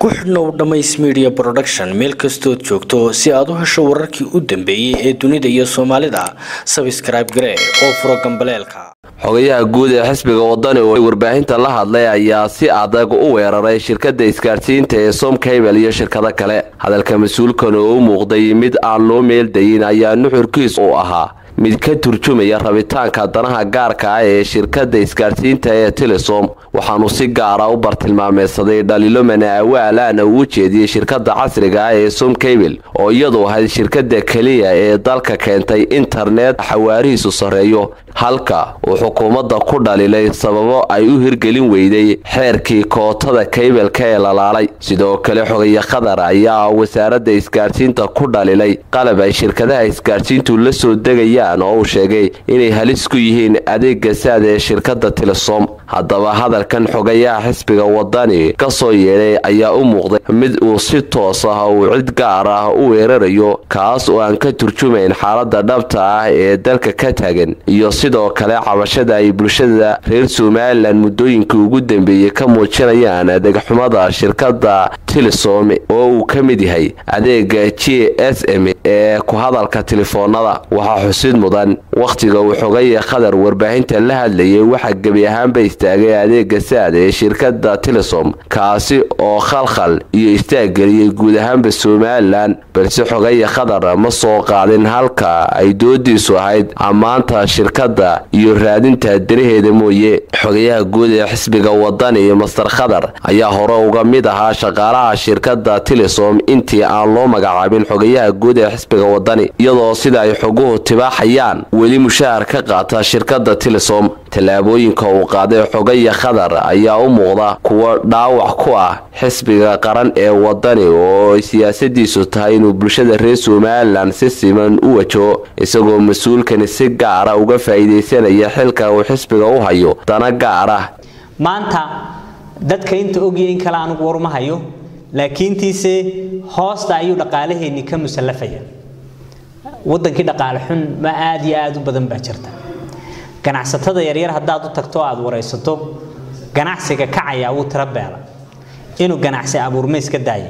ku xidhnow dhammays media production meel kastood joogto si aad u hesho wararkii u dambeeyey ee dunida iyo soomaalida sabscribe garee oo furo gambaleelka xogayaha guud ee xisbiga wadani oo warbaahinta la hadlay ayaa si adag u weeraray shirkada isgaadhsiinta ee somcabel iyo shirkado kale hadalka mas-uulkan oo u muuqday mid aan loo meeldayin ayaa nuxurkiis uu ahaa mid ka turjumaya rabitaanka danaha gaarka ah ee shirkada isgaadhsiinta ee telesom waxaanu si gaara u bartilmaameysaday dhaliilo mana-awaalaana uu jeediyey shirkada casriga ah ee somcabel oo iyadu ahayd shirkada keliya ee dalka keentay internet xawaarihiisu sarreeyo halka uu xukuumadda ku dhalilay sababo ay u hirgelin weyday xeerkii kootada kaybelka ee lalaalay sidoo kale xogaya khadar ayaa wasaaradda isgaadhsiinta ku dhalilay qalab ay shirkadaha isgaadhsiintu la soo degayaan oo uu sheegay inay halis ku yihiin adeega saad ee shirkada telesom haddaba hadalkan xogayaha xisbiga wadani ka soo yeedhay ayaa u muuqday mid uu si toos ah uu cid gaar ah u weerarayo kaas oo aan ka turjumayn xaalada dhabta ah ee dalka ka taagan iyo sidoo kale cabashada ay bulshada reer somalilan muddooyinkii ugu dambeeyey ka muujinayaan adeegxumada shirkada telesom oo uu ka mid yahay adeega j s m ee ku hadalka telefoonada waxaa xusid mudan wakhtiga uu xogaya khadar warbaahinta la hadlayay waxaa gebi ahaanba istaagay adeega saad ee shirkada telesom kaasi oo khalkhal iyo istaaggeliyey guud ahaanba somalilan balse xogaya khadar ma soo qaadin halka ay doodiisu ahayd ammaanta shirkada iyo raadinta danaheeda mooye xogayaha guud ee xisbiga wadani master khadar ayaa hore uga mid ahaa shaqaalaha shirkada telesom intii aan loo magacaabin xogayaha guud ee xisbiga wadani iyadoo sida ay xoguhu tibaaxayaan weli mushahar ka qaata shirkada telesom tallaabooyinka uu qaaday xogaya khadar ayaa u muuqda kuwo dhaawac ku ah xisbiga qaran ee wadani oo siyaasadiisu tahay inuu bulshada reer somalilan si siman u wajaho isagoo mas-uulkani si gaara uga faa'iidaysanaya xilka uu xisbiga u hayo dana gaar ah maanta dadka inta ogya in kale anugu waruma hayo laakiintiise hoosta ayuu dhaqaalaheenni ka musallafaya wadankii dhaqaale xun ma aada iyo aada u badan baa jirta ganacsatada yaryar haddaad u tagto o aada waraysato ganacsiga kacayaa wuu tiro beela inuu ganacsi abuurma iska daaye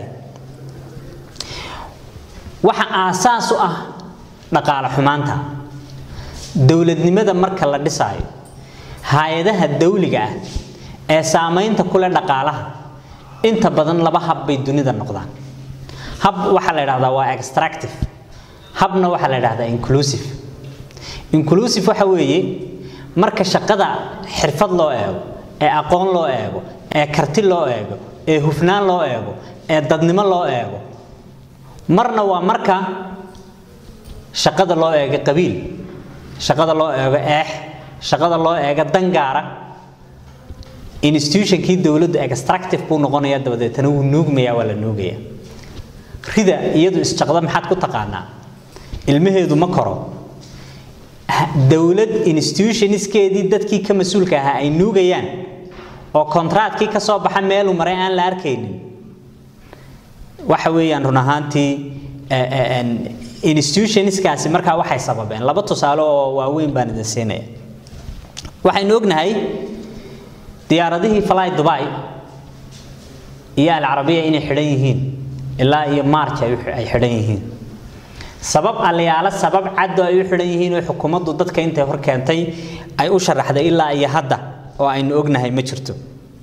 waxa aasaas u ah dhaqaale xumaanta dowladnimada marka la dhisaayo hay-adaha dawliga ah ee saamaynta ku leh dhaqaalaha inta badan laba hab bay dunida noqdaan hab waxaa la idhahdaa waa extractive habna waxaa la idhahdaa inclusive inclusive waxa weeye marka shaqada xirfad loo eego ee aqoon loo eego ee karti loo eego ee hufnaan loo eego ee dadnimo loo eego marna waa marka shaqada loo eego qabiil shaqada loo eego eex shaqada loo eego dangaara institutionkii dowladdu extractive buu noqonaya dabadeetana wuu nuugmayaa waa la nuugaya rida iyadu isjaqda maxaad ku taqaanaa ilmaheedu ma koro dowlad institutionskeedii dadkii ka mas-uulka ahaa ay nuugayaan oo kontraatkii ka soo baxa meeluu maray aan la arkaynin waxa weeyaan run ahaantii institutionskaasi markaa waxay sababeen laba tusaale oo waaweyn baan idin siinaya waxaynu ognahay diyaaradihii fly dubai iyo alcarabiya inay xidhan yihiin ilaa iyo march ay xidhan yihiin sabab aliyaalo sabab caddo ay u xidhan yihiin oo xukuumaddu dadka intay hor keentay ay u sharaxday ilaa iyo hadda oo aynu ognahay ma jirto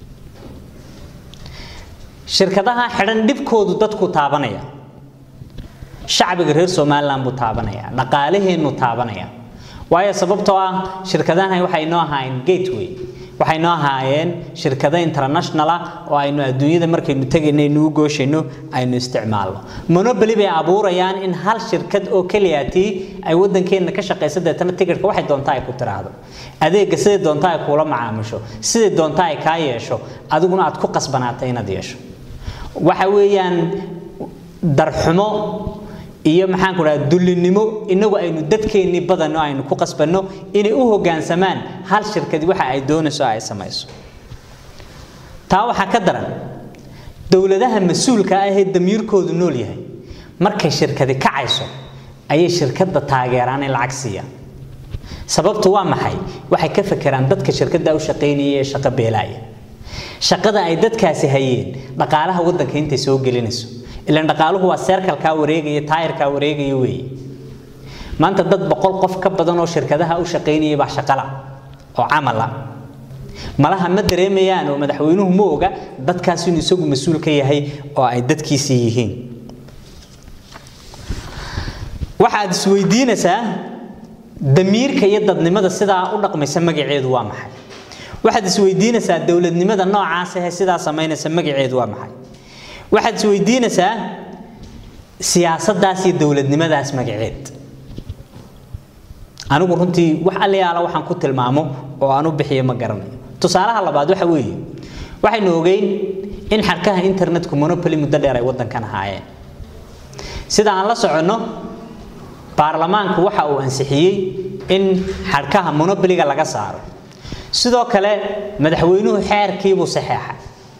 shirkadaha xidhan dhibkoodu dadku taabanaya shacbiga reer somalilan buu taabanaya dhaqaalaheennu taabanaya waayo sababtoo ah shirkadahan waxay noo ahaayeen gateway waxay noo ahaayeen shirkado international ah oo aynu adduunyada markaynu tegayno aynu u gooshayno aynu isticmaalno monoboly bay abuurayaan in hal shirkad oo keliyatii ay waddankeenna ka shaqaysa deetana tigidhka waxay doontaa ay ku tiraahdo adeegga siday doontaa ay kuula macaamusho siday doontaa ay kaa yeesho adiguna aad ku qasbanaatay inaad yeesho waxa weeyaan darxumo iyo maxaan ku dhaha dullinimo inagu aynu dadkeennii badanno aynu ku qasbanno inay u hoggaansamaan hal shirkadi waxa ay doonayso ay samayso taa waxaa ka daran dowladaha mas-uulka ah ee damiirkoodu nool yahay markay shirkadi kacayso ayay shirkadda taageeraan in lacag siiyaan sababtu waa maxay waxay ka fekeraan dadka shirkadda u shaqaynaya ee shaqo beelaaya shaqada ay dadkaasi hayeen dhaqaalaha waddanka intay soo gelinayso ilaan dhaqaaluhu waa seerkalkaa wareegaya taayirkaa wareegaya weeye maanta dad boqol qof ka badan oo shirkadaha u shaqaynaya baa shaqala oo camala malaha ma dareemayaan oo madaxweynuhu ma oga dadkaas inuu isagu mas-uul ka yahay oo ay dadkiisii yihiin waxaad isweydiinaysaa damiirka iyo dadnimada sidaa u dhaqmaysa magaceedu waa maxay waxaad isweydiinaysaa dowladnimada noocaas ah sidaa samaynaysa magaceedu waa maxay waxaad isweydiinaysaa siyaasaddaas iyo dowladnimadaas magaceed anigu runtii wax allayaala waxaan ku tilmaamo oo aan u bixiyo ma garanayo tusaalaha labaad waxa weeye waxaynu ogeyn in xarkaha internetku monopoly muddo dheer ay waddankan ahaayeen sida aan la soconno baarlamaanku waxa uu ansixiyey in xarkaha monopoliga laga saaro sidoo kale madaxweynuhu xeerkiibuu saxeexay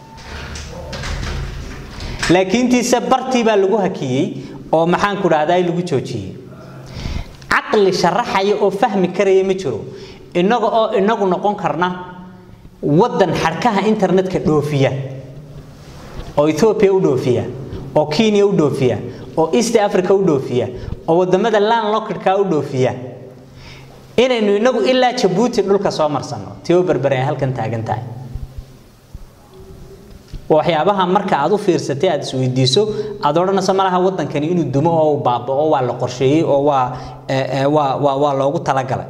laakiintiise bartii baa lagu hakiyey oo maxaan ku dhahdaa lagu joojiyey caqli sharaxaya oo fahmi karaya ma jiro innaga oo inagu noqon karna waddan xarkaha internetka dhoofiya oo ethoobia u dhoofiya oo kenya u dhoofiya oo east africa u dhoofiya oo wadamada landlockedka u dhoofiya inaynu inagu ilaa jabuuti dhulka soo marsanno tio berbere ay halkan taagan tahay waxyaabaha marka aad u fiirsatay aad isweydiiso aad odhanayso malaha waddankani inuu dumo oo uu baaba'o waa la qorsheeyey oo waa waa waa waa loogu talagalay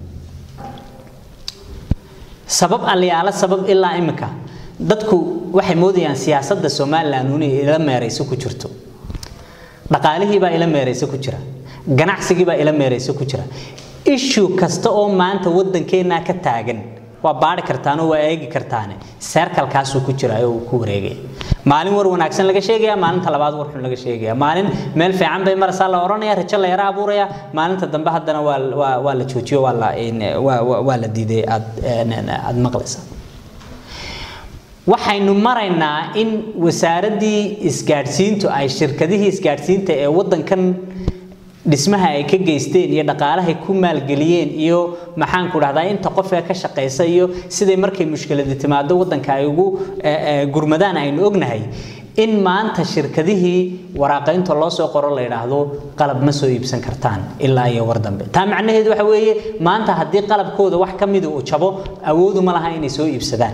sabab alyaala sabab ilaa imika dadku waxay moodayaan siyaasadda somalilan inay ila meerayso ku jirto dhaqaalihii baa ila meerayso ku jira ganacsigii baa ila meerayso ku jira issue kasta oo maanta waddankeennaa ka taagan waa baari kartaan oo waa eegi kartaane seerkalkaasuu ku jira oo uu ku wareegaya maalin war wanaagsan laga sheegaya maalinta labaad war xun laga sheegaya maalin meel fiican bay marasa la oranaya rajo la yara abuuraya maalinta dambe haddana waa waa waa la joojiyo waa la waa waa la diiday aad aad maqlaysa waxaynu maraynaa in wasaaraddii isgaadhsiintu ay shirkadihii isgaadhsiinta ee waddankan dhismaha ay ka geysteen iyo dhaqaalahay ku maalgeliyeen iyo maxaan ku dhahdaa inta qofka ka shaqaysa iyo siday markay mushkiladi timaado waddanka ay ugu gurmadaan aynu ognahay in maanta shirkadihii waraaqaynta loo soo qoro la yidhaahdo qalab ma soo iibsan kartaan ilaa iyo war dambe taa macnaheedu waxa weeye maanta haddii qalabkooda wax ka mida uu jabo awoodu ma laha inay soo iibsadaan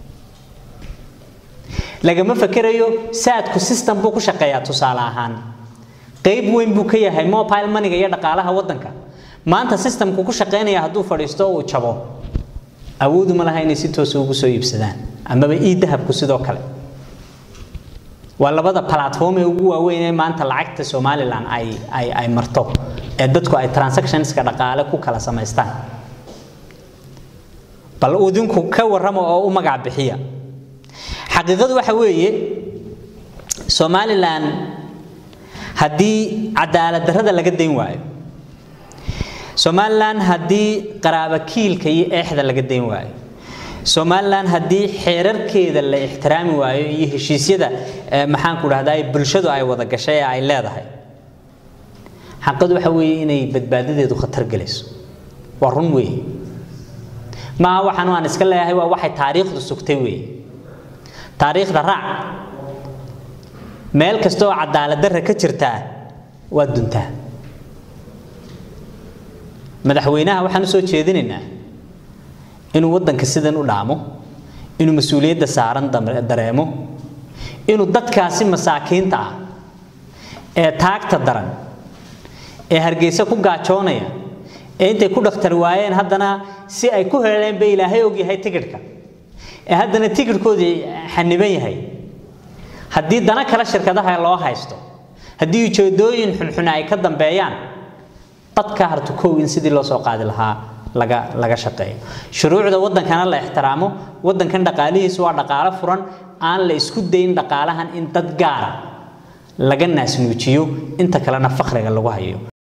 lagama fakerayo saadku system buu ku shaqeeyaa tusaale ahaan qayb weyn buu ka yahay mobile moneyga iyo dhaqaalaha waddanka maanta systemku ku shaqeynaya hadduu fadhiisto uu jabo awoodu ma laha inay si toosa ugu soo iibsadaan amaba ii dahabku sidoo kale waa labada platform ee ugu waaweyn ee maanta lacagta somalilan ay ay ay marto ee dadku ay transactionska dhaqaale ku kala samaystaan bal idinku ka warrama oo u magac bixiya xaqiiqadu waxa weeye somalilan haddii cadaalad darrada laga dayn waayo somalilan haddii qaraaba kiilka iyo eexda laga dayn waayo somalilan haddii xeerarkeeda la ixtiraami waayo iyo heshiisyada maxaan ku dhahdaa bulshadu ay wada gashay ee ay leedahay xaqadu waxa weeye inay badbaadadeedu khatar gelayso waa run weeye maaha waxaan aan iska leeyahay waa waxay taariikhdu sugtay weeye taariikhda raac meel kasta oo cadaalad darra ka jirtaa waa duntaa madaxweynaha waxaan u soo jeedinaynaa inuu waddanka sidan u dhaamo inuu mas-uuliyadda saaran dareemo inuu dadkaasi masaakiinta ah ee taagta daran ee hargeysa ku gaajoonaya ee intay ku dhakhtar waayeen haddana si ay ku heleen bay ilaahay ogyahay tigidhka ee haddana tigidhkoodii xaniban yahay haddii dana kale shirkadaha loo haysto haddii ujeedooyin xunxun ay ka dambeeyaan dadka hartu kow in sidii loo soo qaadi lahaa laga laga shaqeeyo shuruucda waddankana la ixtiraamo waddankan dhaqaalihiisu waa dhaqaalo furan aan la isku dayn dhaqaalahan in dad gaara laga naasnuujiyo inta kalena fakriga lagu hayo